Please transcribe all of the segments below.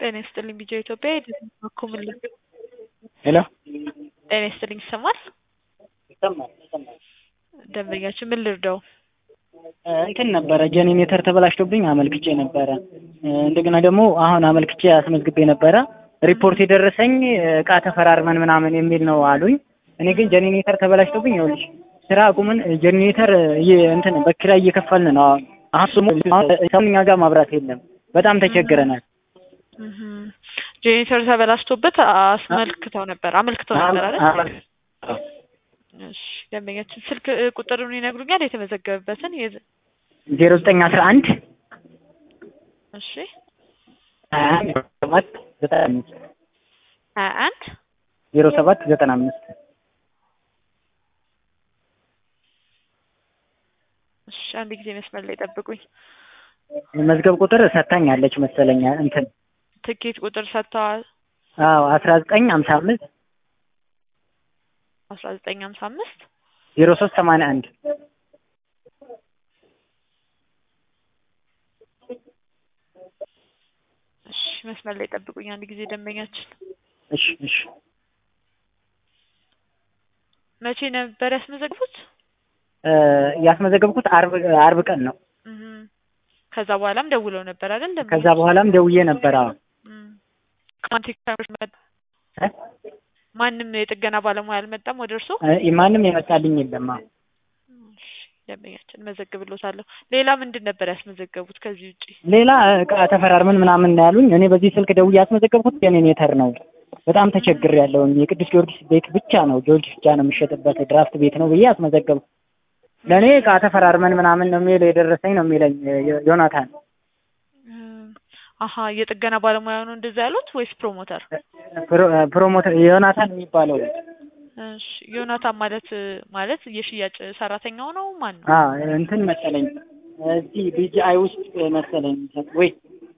ጤና ይስጥልኝ ቢጃ ኢትዮጵያ የደመኩምልኝ ሄሎ ጤና ይስጥልኝ ይሰማል? ይሰማል ይሰማል። ደንበኛችን ምን ልርዳው? እንትን ነበረ ጄኔሬተር ተበላሽቶብኝ አመልክቼ ነበረ። እንደገና ደግሞ አሁን አመልክቼ አስመዝግቤ ነበረ። ሪፖርት የደረሰኝ እቃ ተፈራርመን ምናምን የሚል ነው አሉኝ። እኔ ግን ጄኔሬተር ተበላሽቶብኝ ይኸውልሽ ስራ አቁመን ጄኔሬተር እንትን በኪራይ እየከፈልን ነው። አሁን ደግሞ እኛ ጋር ማብራት የለም። በጣም ተቸግረናል። ጄኔሬተር ተበላሽቶበት አስመልክተው ነበር አመልክተው ነበር አይደል? እሺ ደንበኛችን ስልክ ቁጥሩን ይነግሩኛል የተመዘገበበትን ዜሮ ዘጠኝ አስራ አንድ እሺ ሀያ አንድ ሰባት ዘጠና አምስት ሀያ አንድ ዜሮ ሰባት ዘጠና አምስት እሺ አንድ ጊዜ መስመር ላይ ጠብቁኝ። መዝገብ ቁጥር ሰታኛለች መሰለኛ እንትን ትኬት ቁጥር ሰጥተዋል። አዎ አስራ ዘጠኝ ሀምሳ አምስት አስራ ዘጠኝ ሀምሳ አምስት ዜሮ ሶስት ሰማንያ አንድ እሺ መስመር ላይ ጠብቁኝ አንድ ጊዜ ደንበኛችን እሺ እሺ መቼ ነበር ያስመዘግቡት? ያስመዘገብኩት አርብ አርብ ቀን ነው። ከዛ በኋላም ደውለው ነበር አይደል? ደንበኛ ከዛ በኋላም ደውዬ ነበር። አዎ ማንም የጥገና ባለሙያ አልመጣም ወደ እርሶ? ማንም የመጣልኝ የለም። አዎ ደንበኛችን መዘግብሎታለሁ። ሌላ ምንድን ነበር ያስመዘገቡት ከዚህ ውጪ? ሌላ እቃ ተፈራርመን ምናምን ነው ያሉኝ። እኔ በዚህ ስልክ ደውዬ ያስመዘገብኩት ጄኔሬተር ነው። በጣም ተቸግር ያለውን የቅዱስ ጊዮርጊስ ቤት ብቻ ነው ጊዮርጊስ ብቻ ነው የሚሸጥበት ድራፍት ቤት ነው ብዬ አስመዘገብኩ። ለእኔ እቃ ተፈራርመን ምናምን ነው የሚለው የደረሰኝ ነው የሚለኝ ዮናታን። አሀ የጥገና ባለሙያ ነው እንደዛ ያሉት ወይስ ፕሮሞተር? ፕሮሞተር ዮናታን የሚባለው እሺ ዮናታን ማለት ማለት የሽያጭ ሰራተኛው ነው ማን ነው? አዎ እንትን መሰለኝ እዚህ ቢጂአይ ውስጥ መሰለኝ ወይ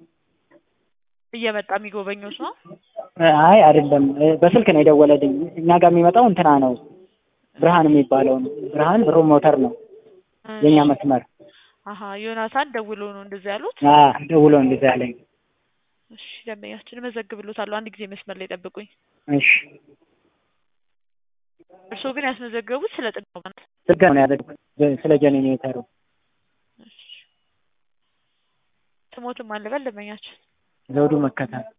እየመጣ የሚጎበኙት ነው? አይ አይደለም፣ በስልክ ነው የደወለልኝ። እኛ ጋር የሚመጣው እንትና ነው ብርሃን የሚባለው ነው። ብርሃን ፕሮሞተር ነው የኛ መስመር። አሀ ዮናታን ደውሎ ነው እንደዚህ ያሉት? አዎ ደውሎ እንደዚህ ያለኝ። እሺ ደንበኛችን እመዘግብሎታለሁ። አንድ ጊዜ መስመር ላይ ጠብቁኝ። እሺ እርስዎ ግን ያስመዘገቡት ስለ ጥገና ነው? ጥገና ነው ያደረኩት ስለ ጄኔሬተሩ። ስሞትም አለበል ደንበኛችን ዘውዱ መከታ